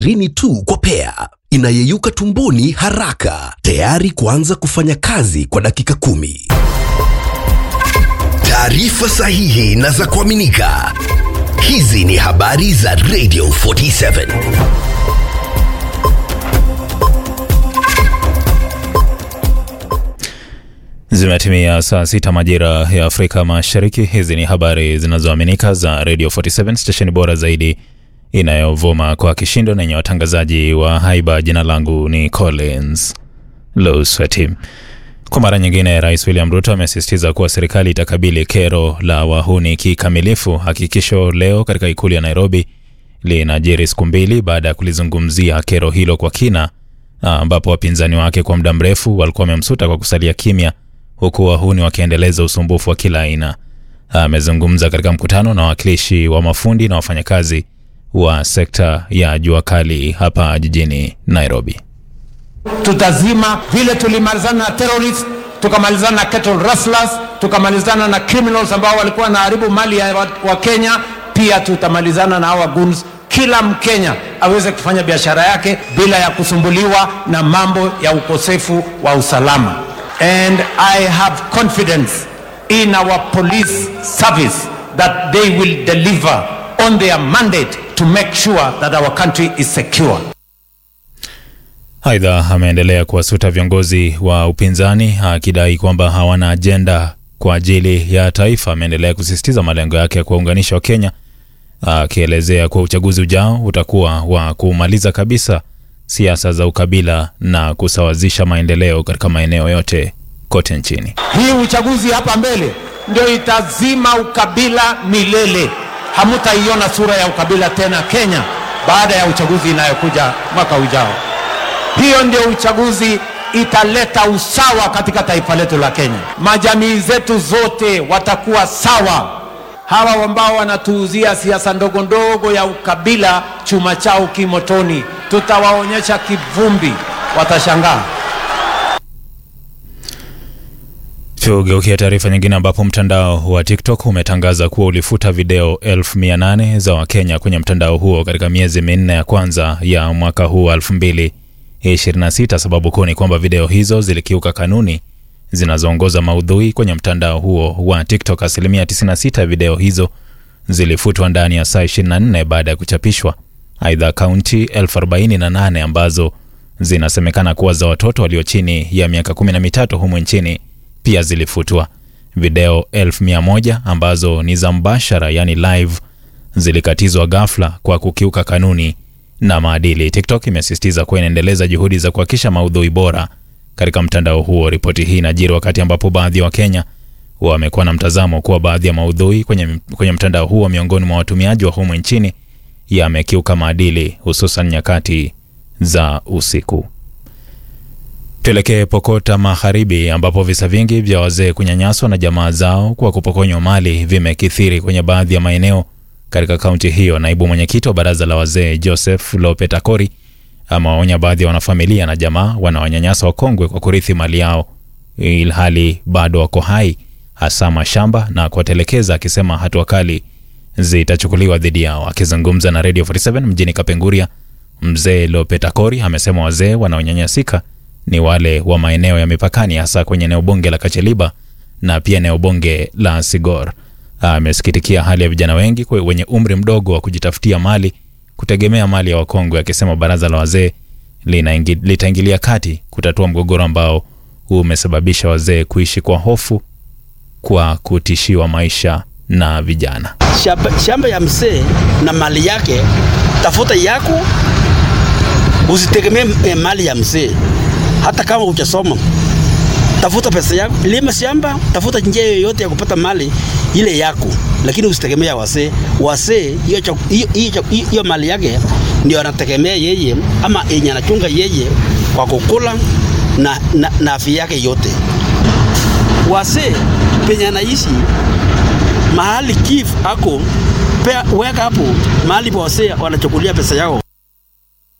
rini tu kwa pea, inayeyuka tumboni haraka, tayari kuanza kufanya kazi kwa dakika kumi. Taarifa sahihi na za kuaminika. Hizi ni habari za Radio 47. Zimetimia saa sita majira ya Afrika Mashariki. Hizi ni habari zinazoaminika za Radio 47, stesheni bora zaidi inayovuma kwa kishindo na yenye watangazaji wa haiba. Jina langu ni Collins Losweti. Kwa mara nyingine, Rais William Ruto amesisitiza kuwa serikali itakabili kero la wahuni kikamilifu. Hakikisho leo katika ikulu ya Nairobi linajiri siku mbili baada ya kulizungumzia kero hilo kwa kina, ambapo wapinzani wake kwa muda mrefu walikuwa wamemsuta kwa kusalia kimya huku wahuni wakiendeleza usumbufu wa kila aina. Amezungumza katika mkutano na wawakilishi wa mafundi na wafanyakazi wa sekta ya jua kali hapa jijini Nairobi. Tutazima vile tulimalizana na terrorist, tukamalizana na cattle rustlers, tukamalizana na criminals ambao walikuwa wanaharibu mali ya wa, wa Kenya. Pia tutamalizana na hawa goons. Kila Mkenya aweze kufanya biashara yake bila ya kusumbuliwa na mambo ya ukosefu wa usalama. And I have confidence in our police service that they will deliver on their mandate to make sure that our country is secure. Aidha, ameendelea kuwasuta viongozi wa upinzani akidai kwamba hawana ajenda kwa ajili ya taifa. Ameendelea kusisitiza malengo yake ya kuwaunganisha Wakenya, akielezea kuwa uchaguzi ujao utakuwa wa kumaliza kabisa siasa za ukabila na kusawazisha maendeleo katika maeneo yote kote nchini. Hii uchaguzi hapa mbele ndio itazima ukabila milele. Hamutaiona sura ya ukabila tena Kenya baada ya uchaguzi inayokuja mwaka ujao. Hiyo ndio uchaguzi italeta usawa katika taifa letu la Kenya. Majamii zetu zote watakuwa sawa. Hawa ambao wanatuuzia siasa ndogo ndogo ya ukabila, chuma chao kimotoni, tutawaonyesha kivumbi, watashangaa. Tugeukia taarifa nyingine ambapo mtandao wa TikTok umetangaza kuwa ulifuta video elfu mia nane za Wakenya kwenye mtandao huo katika miezi minne ya kwanza ya mwaka huu wa 2026. Sababu kuu ni kwamba video hizo zilikiuka kanuni zinazoongoza maudhui kwenye mtandao huo wa TikTok. Asilimia 96 ya video hizo zilifutwa ndani ya saa 24 baada ya kuchapishwa. Aidha, akaunti elfu arobaini na nane ambazo zinasemekana kuwa za watoto walio chini ya miaka 13 humu nchini pia zilifutwa. Video elfu mia moja ambazo ni za mbashara, yani live, zilikatizwa ghafla kwa kukiuka kanuni na maadili. TikTok imesisitiza kuwa inaendeleza juhudi za kuhakikisha maudhui bora katika mtandao huo. Ripoti hii inajiri wakati ambapo baadhi ya Wakenya wamekuwa na mtazamo kuwa baadhi ya maudhui kwenye, kwenye mtandao huo miongoni mwa watumiaji wa humu nchini yamekiuka maadili, hususan nyakati za usiku. Tuelekee Pokota Magharibi ambapo visa vingi vya wazee kunyanyaswa na jamaa zao kwa kupokonywa mali vimekithiri kwenye baadhi ya maeneo katika kaunti hiyo. Naibu mwenyekiti wa baraza la wazee Joseph Lopetakori amewaonya baadhi ya wanafamilia na jamaa wanaonyanyasa wakongwe kwa kurithi mali yao ilhali bado wako hai, hasa mashamba na kuwatelekeza, akisema hatua kali zitachukuliwa dhidi yao. Akizungumza na Radio 47 mjini Kapenguria, mzee Lopetakori amesema wazee wanaonyanyasika ni wale wa maeneo ya mipakani hasa kwenye eneo bunge la Kacheliba na pia eneo bunge la Sigor. Amesikitikia hali ya vijana wengi wenye umri mdogo wa kujitafutia mali kutegemea mali ya wakongwe, akisema baraza la wazee litaingilia kati kutatua mgogoro ambao umesababisha wazee kuishi kwa hofu kwa kutishiwa maisha na vijana. Shamba, shamba ya mzee na mali yake, tafuta yako, usitegemee mali ya mzee hata kama hujasoma, tafuta pesa yako, lima shamba, tafuta njia yoyote ya kupata mali ile yako, lakini usitegemea wasee. Wasee hiyo mali yake ndio anategemea yeye, ama yenye anachunga yeye kwa kukula na, na, na afya yake yote. Wasee penye anaishi mahali kif ako pea, weka hapo mahali pa wasee wanachukulia pesa yao.